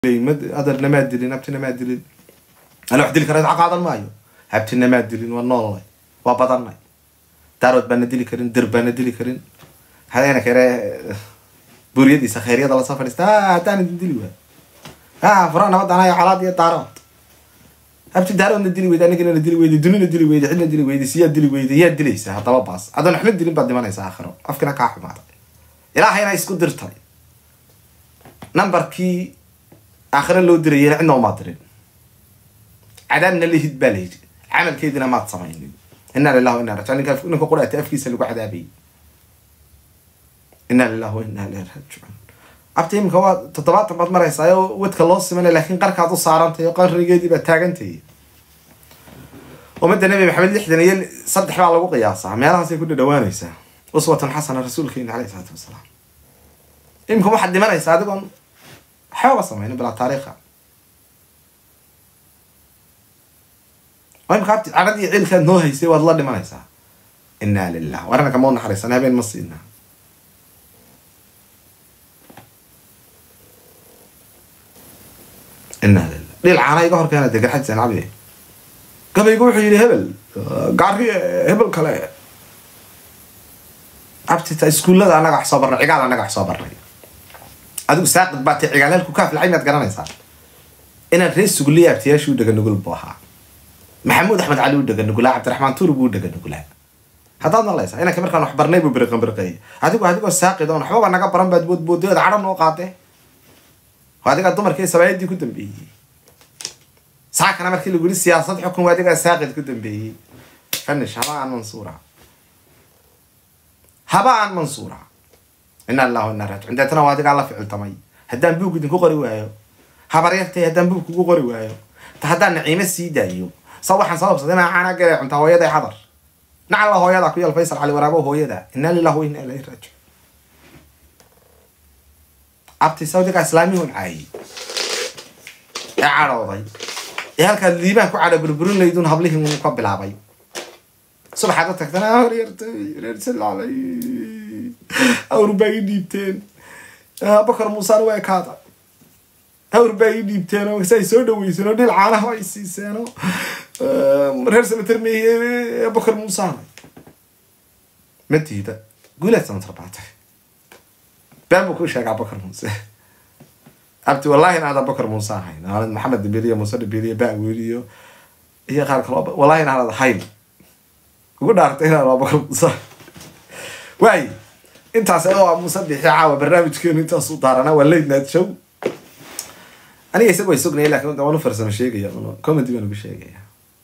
adarna maa dilin habtina maa dilin ana wax dili kara idca qaadan maayo habtina maa dilin waa noolnay waa badannay daarood baana dili karin dir baana dili karin hadeena kare buriyadiisa khayryada lasoo fadhiista haddaan idin dili waay ha fura nabad anayo calaad iyo daarood habti daaroodna dili weyda anigana dili weyday dunina dili weyday cidna dili weyday siyaa dili weyday yaa dilaysa haddaba baas haddaan waxba dilin baad dhimanaysa aakhiro afkina kaa xumaaday ilaahayna isku dirtay numberkii aakhiro loo dirayena cidna umaad dirin cadaabna lihid baa layidhi camalkeedina maad samaynin inaa lilah wa inaa rajiun ninka ninka quraata afkiisa lagu cadaabayay inaa lilah wa inaa ilayhi raajicuun abta iminka waa toddobaatan baad maraysaa oo wadka loo simanay laakiin qarkaad u saarantay oo qarrigeedii baad taagantay ummadda nabi maxamed lixdan iyo saddex baa lagu qiyaasaa meelahaasay ku dhadhawaanaysaa uswatan xasana rasuulkeena caleyhi salaatu wasalaam iminka waxaad dhimanaysaa adigoon waxbaba samaynin bilaa taariikha imka abti caradii ciilkaad noo haysay waad la dhimanaysaa inaa lilah warana kama u naxariisan habeen ma siina inaa lilah dhil caana iga horkeena de garxaj sancabi gabaygu wuxuu yidhi hebel gaari hebel kale abtita iskuullada anaga wax soo barnay cigaal anaga wax soo barnay adigu saaqid baa tay cigaal halku kaaf lacay maad garanaysaa inaan reer suguliya abtiyaashii u dhega nugul buu ahaa maxamuud axmed cali u dhega nugulaa cabdiraxmaan tuur buu u dhega nugulaa haddaad maqlaysaa inanka markaan wax barnay buu biriqan biriqeeyay adigu adigoo saaqid oon waxbaba naga baran baad boodbooday ood cadhan noo qaadee waa adigaa dumarkii sabaayadii ku dambeeyey saakana markii lagu yiri siyaasad xukun waa adigaa saaqid ku dambeeyey fanish haba aan mansuura haba aan mansuura ina allahu ina raajicuun deetana waa adigaa la ficiltamay haddaan buug idinku qori waayo habaryartay haddaan buug kugu qori waayo ta haddaan naciimo sii daayo sa waxaan sababsaday inaa caana gale cuntaa hooyaday xadar nacalla hooyadaa ku yaal faysal cali waraabo hooyada ina lilah wa ina ilayhi raajicuun abti sawdiga islaamihun caayay ee cadhooday ee halkaad liibaan ku cadho burburin laydun hablihii uu ka bilaabay subaxaad u tagtana horyartay reersalaalay awr baa ii dhiibteen bakar muusaan waa ekaada awr baa ii dhiibteen oo say soo dhaweyseen oo dhil caanaha ay siiseen oo reer sanatar meeye bakar muusaan ma diida guulaad sanatar baatay been buu ku sheegaa bakar muuse abti wallahi in aadan bakar muuse ahayn aanad maxamed dabiriyo muuse dabiriyo baweliyo iyo qaar kaloo wallahi in aanad ahayn ugu dhaartay inaan waa bakar muuse waay intaas oo muuse bixi caawa barnaamijkeenu intaasuu daaranaa waa late night show aniga isaga way sugnaya lakin waan u farsamo sheegaya comedy baan ugu sheegaya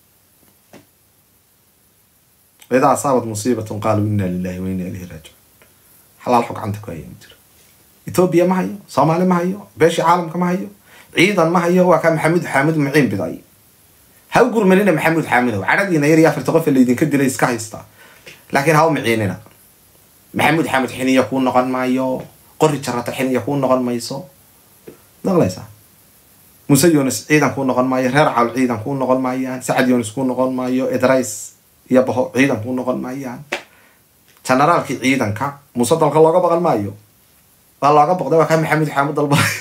idaa asaabat musiibatun qaaluu ina lilahi wa ina ilayhi raajicuun xalaal xog gacanta ku haya ma jiro etoobiya ma hayo soomaali ma hayo beeshii caalamka ma hayo ciidan ma hayo waa kaa maxamuud xaamud muciin biday ha u gurmanina maxamuud xaamidow cadhadiina yar iyo afarta qof laydinka dilay iska haysta laakiin ha u miciinina maxamuud xaamud xiniya kuu noqon maayo qori jarata xiniya kuu noqon mayso maqlaysaa muuse yunis ciidan kuu noqon maayo reer cawl ciidan kuu noqon maayaan sacad yunis kuu noqon maayo edrays iyo baho ciidan kuu noqon maayaan generaalkii ciidanka muuse dalka looga baqan maayo waa looga boqday waa kaa maxamuud xaamud dalbaayo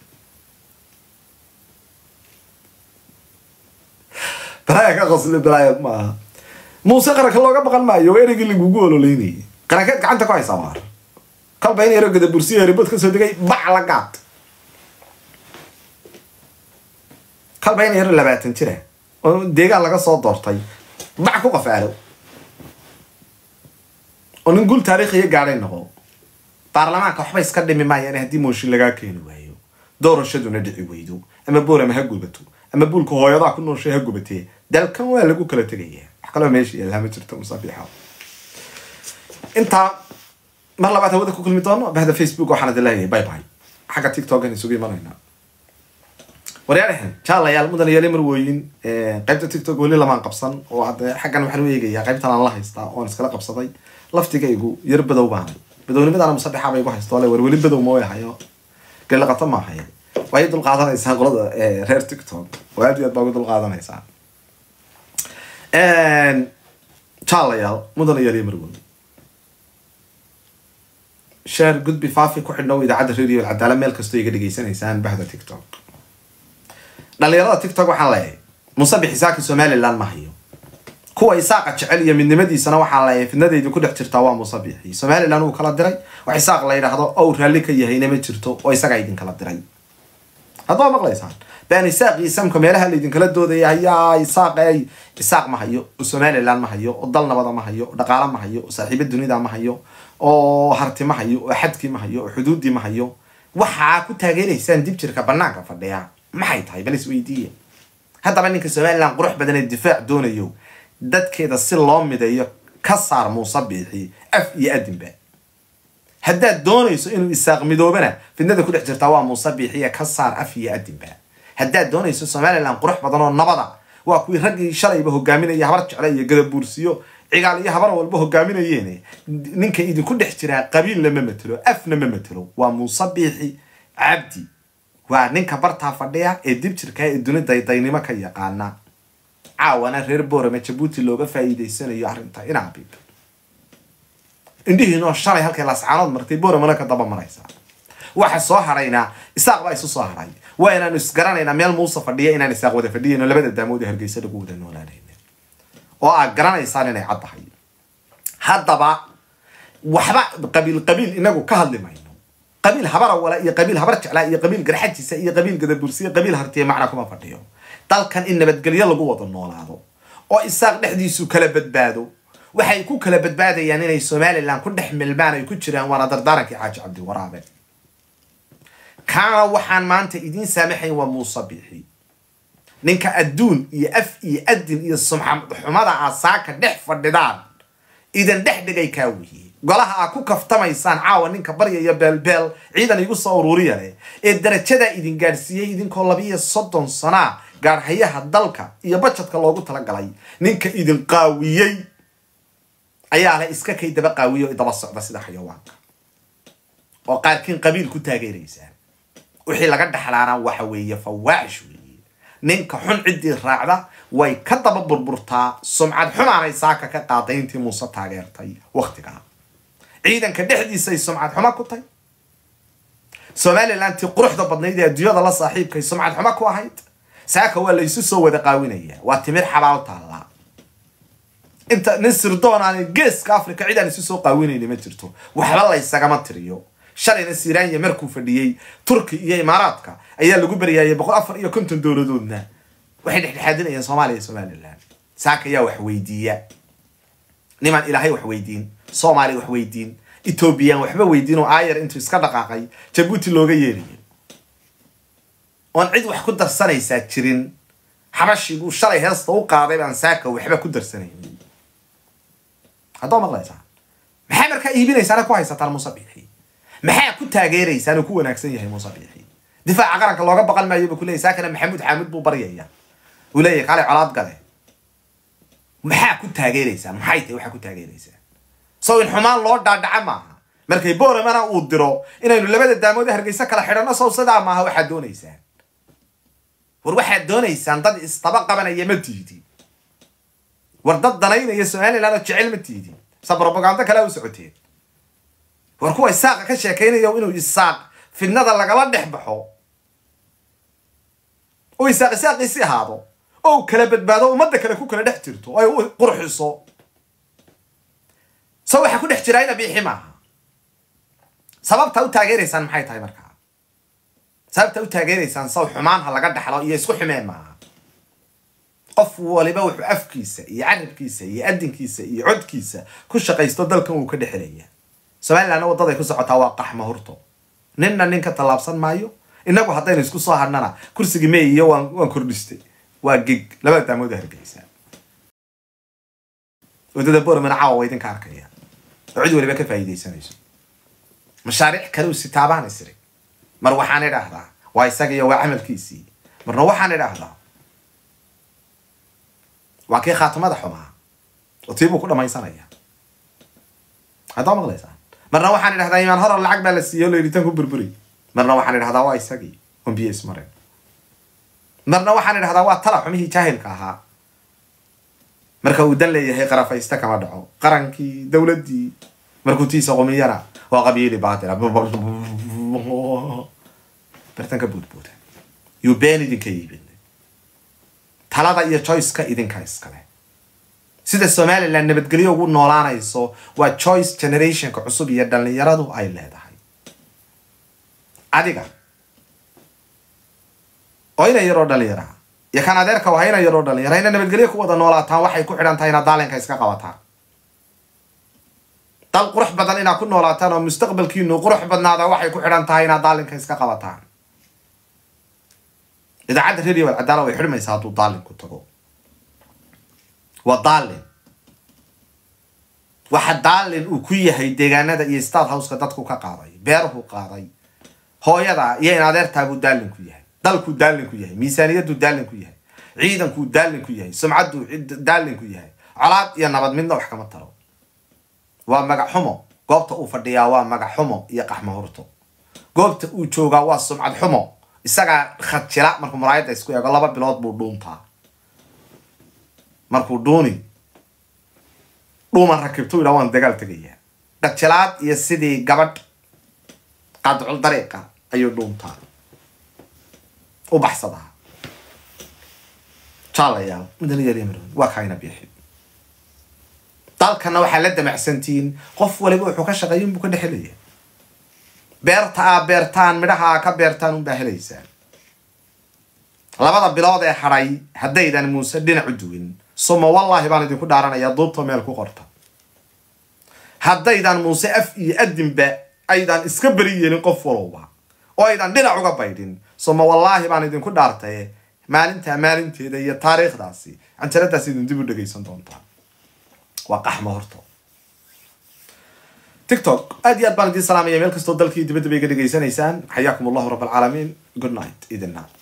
balaaya ka qosli balaaya maaha muuse qaranka looga baqan maayo waa ereygii lagugu ololeynayay qarankeed gacanta ku haysaa waar kalba in erogada bursiya ribod kasoo degay bac la gaad kalba in yaro labaatan jira oo deegaan laga soo doortay bac ku qafaalo oo nin gul taariikhiya gaadhay noqo baarlamaanka waxba iska dhimi maayaan haddii mooshin lagaa keeni waayo doorashaduna dhici weydo ama boorama ha gubato ama buulka hooyadaa ku nooshay ha gubatee dalkan waa lagu kala tegaya wax kaloo meesha yaallaa ma jirto musaabiixa intaa mar labaad hawada ku kulmi doono bahda facebook waxaan idin leeyahay bye bye xagga tiktokan isugu imanaynaa waryaalahan jaalayaal mudan yaali marwooyin qaybta tiktok weli lamaan qabsan oo hadde xaggan waxaan u eegayaa qaybtan aan la haystaa oon iskala qabsaday laftigaygu yar badow baanay badownimadaana musabixa bay gu haysto le war weli badow ma way hayo galaqato ma hayo way dul qaadanaysaan qolada reer tiktok oo aad iyo aad baa uga dul qaadanaysaan jaalayaal mudan yaali marwooyin sheer gudbi faafi ku xidhnow idaacadda radio alcadaala meel kastoo iga dhegaysanaysaan bahda tiktok dhalinyarada tiktok waxaan leeyahay musabix isaaqi somaliland ma hayo kuwa isaaqa jecel iyo midnimadiisana waxaan leeyahay fidnadaydi ku dhex jirtaa waa musabixi somaliland uu kala diray wax isaaq la yidhaahdo ow raalli ka yahayna ma jirto oo isagaa idinkala diray haddaa maqlaysaan baan isaaq iyo samka meelaha laydinkala doodaya hayaa isaaq ay isaaq ma hayo oo somaliland ma hayo oo dal nabada ma hayo oo dhaqaala ma hayo oo saaxiibo dunida ma hayo oo harti ma hayo oo xadkii ma hayo oo xuduuddii ma hayo waxaa ku taageeraysaan dib jirka banaanka fadhiya maxay tahay bal isweydiiya haddaba ninka somaliland qurux badan ee difaac doonayo dadkeeda si loo mideeyo ka saar muuse biixi af iyo adinba haddaad doonayso inuu isaaq midoobana fidnada ku dhex jirtaa waa muuse biixiya ka saar af iyo adinba haddaad doonayso somaliland qurux badan oo nabada waa kuwii raggii shalayba hogaaminaya habar jecle iyo gadabuursiyo cigaal iyo habar walba hogaaminayeen ninka idinku dhex jiraa qabiilna ma matelo afna ma matelo waa muuse biixi cabdi waa ninka bartaa fadhiya ee dib jirka ee duni daydaynimo ka yaqaana caawana reer boorame jabuuti looga faa'iidaysanayo arrinta inaabib indhihiinoo shalay halkay lascaanood martay booramana ka daba maraysaa waxa soo haraynaa isaaq baa isu soo haray waa inaanu isgaranaynaa meel muuse fadhiya inaan isaaq wada fadhiyayno labada daamood ee hargeysa lagu wada noolaanayna oo aad garanaysaan inay caddahay haddaba waxba qabiil qabiil inagu ka hadli mayno qabiil habara wala iyo qabiil habar jeclaa iyo qabiil garxajiisa iyo qabiil gadabursiya qabiil hartiya macna kuma fadhiyo dalkan in nabadgelyo lagu wada noolaado oo isaaq dhexdiisu kala badbaado waxay ku kala badbaadayaan inay somaliland ku dhex milmaan ay ku jiraan waana dardaarankii xaaji cabdiwaraabe kaana waxaan maanta idiin saamaxayn waa muuse biixi ninka adduun iyo af iyo adin iyo sumxumada aa saaka dhex fadhidaan idan dhex dhigay kaa wihiye golaha aa ku kaftamaysaan caawa ninka baryaya beelbeel ciidan igu soo ururiya leh ee darajadaa idin gaadhsiiyey idinkoo labiiyo soddon sanaa gaadhayaha dalka iyo bajadka loogu talagalay ninka idin qaawiyey ayaa leh iska kay daba qaawiyo o daba socda sida xayawaanka oo qaarkiin qabiil ku taageeraysaan wixii laga dhexlaana waxa weeye fawaaxish weeye ninka xun ciddii raacda way ka daba burburtaa sumcad xumaanay saaka ka qaaday intii muuse taageertay waktigaa ciidanka dhexdiisay sumcad xumo ku tay somalilantii quruxda badnayd ee adduunyada la saaxiibkay sumcad xumo ku ahayd saaka waa la isu soo wada qaawinaya waa timir xabaal taallaa inta nin sirdoon aan geeska africa cid aan isu soo qaawinayni ma jirto waxba laysagama tiriyo shalayna siranya markuu fadhiyey turki iyo imaaraadka ayaa lagu baryaayay boqol afar iyo konton dowladoodna waxay dhexdhexaadinayeen soomaaliya iyo somaliland saaka ayaa wax weydiiya nimaan ilaahay wax weydiin soomaaliya wax weydiin ethoobiyan waxba weydiin oo aayar intuu iska dhaqaaqay jabuuti looga yeerayo oon cid wax ku darsanaysaa jirin xabashiguu shalay heesta u qaaday baan saaka waxba ku darsanaynin haddoo maqlaysaan maxaa markaa iibinaysaan ku haysataan muuse biixi maxaa ku taageeraysaan oo ku wanaagsan yahay muuse biixi difaaca qaranka looga baqan maayo buu kuleeyay saakana maxamuud xaamud buu baryaya uu leeyahay kale colaad gale maxaa ku taageeraysaan maxay tahay waxaa ku taageeraysaan sow in xumaan loo dhaadhaca maaha markay booramana uu diro inaynu labada daamood hargeysa kala xidhanno sow sidaa maaha waxaad doonaysaan war waxaad doonaysaan dad isdaba qabanaya ma tiidin war dad danaynaya somaliland oo jecel ma tiidin sa brobagando kalea u socoteen war kuwa isaaqa ka sheekaynaya inuu isaaq fidnada lagala dhex baxo oo isaaq isaaqiisi ahaado oo kala badbaado ummadda kale ku kala dhex jirto ay u qurxiso so waxaa ku dhex jiraa ina biixi maaha sababta u taageeraysaan maxay tahay markaa sababta u taageeraysaan saw xumaan ha laga dhaxlo iyo isku xumeen maaha qof waliba wuxuu afkiisa iyo carabkiisa iyo adinkiisa iyo codkiisa ku shaqaysto dalkan wuu ka dhexelaya somalilandna waddaday ku socotaa waa qaxma hurto ninna nin ka tallaabsan maayo inagu haddaynu isku soo hadhnana kursigii may iyo waan waan kordhistay waa gig labada daamood hargeysa waddada boromana caawa waa idinka arkaya oo cid waliba ka faa'iidaysanayso mashaariic kale u sitaabaan isri mar waxaan idhaahdaa waa isagiyo waa camalkiisii marna waxaan idhaahdaa waa kii khaatimada xumaa oo tii buu ku dhamaysanaya haddaa maqlaysaan marna waxaan idhahdaa imaan horar lacag baa la siiyey oo layidhi tan ku burburi marna waxaan idhahdaa waa isagii on biyo ismareen marna waxaan idhahdaa waa tala xumihii jaahilka ahaa marka uu dan leeyahay qarafaysta kama dhaco qarankii dowladdii markuu tiisa qumiyana waa qabiili baatila bartan ka buudbuuda yuu been idinka iibin talada iyo choiceka idinka iskale sida somalilan nabadgelyo ugu noolaanayso waa choice generationka cusub iyo dhallinyaradu ay leedahay adiga oo ina yaroo dhallinyaraha iyo kan adeerka waa ina yaroo dhallinyara ina nabadgelyo ku wada noolaataan waxay ku xidhan tahay inaad daalinka iska qabataan dal qurux badan inaad ku noolaataan oo mustaqbalkiinu qurux badnaada waxay ku xidhan tahay inaad daalinka iska qabataan idaacadda radio alcadaala way xidhmaysaa hadduu daalinku tago waa daalin waxa daalin uu ku yahay deegaanada iyo state houseka dadku ka qaaday beeruhu qaaday hooyada iyo in adeertaabuu daalin ku yahay dalkuu daalin ku yahay miisaaniyaduu daalin ku yahay ciidankuu daalin ku yahay sumcadduu daalin ku yahay colaad iyo nabad midna wax kama taro waa magac xumo goobta uu fadhiyaa waa magac xumo iyo qaxmo hurto goobta uu joogaa waa sumcad xumo isagaa khadjila markuu maraayadda isku eego laba bilood buu dhuuntaa markuu dhuuni dhuuman rakibtu yidhaa waan dagaal tegayaa khadjilaad iyo sidii gabadh qadcul dariiqa ayuu dhuuntaa u baxsadaa jaalayaal midnayarmar waa kaayna biixi dalkana waxaa la damacsantihiin qof waliba wuxuu ka shaqeeya inbuu ka dhexelaya beerta aa beertaan midhaha aa ka beertaan unbaa helaysaan labada bilood ee hadhay haddaydan muuse dhinac u duwin suma wallaahi baan idinku dhaaranayaa duubta meel ku qorta haddaydan muuse af iyo adinba aydan iska beri yeelin qof walowba oo aydan dhinac uga baydhin suma wallaahi baan idinku dhaartaye maalintaa maalinteeda iyo taariikhdaasi canjaradaas idin dib u dhegaysan doontaa waa qaxmo horto tiktok aad iyo aad baan idiin salaamaya meel kastoo dalkii dibadda bay ga dhegaysanaysaan xayaakum allahu rab alcaalamiin good night idinna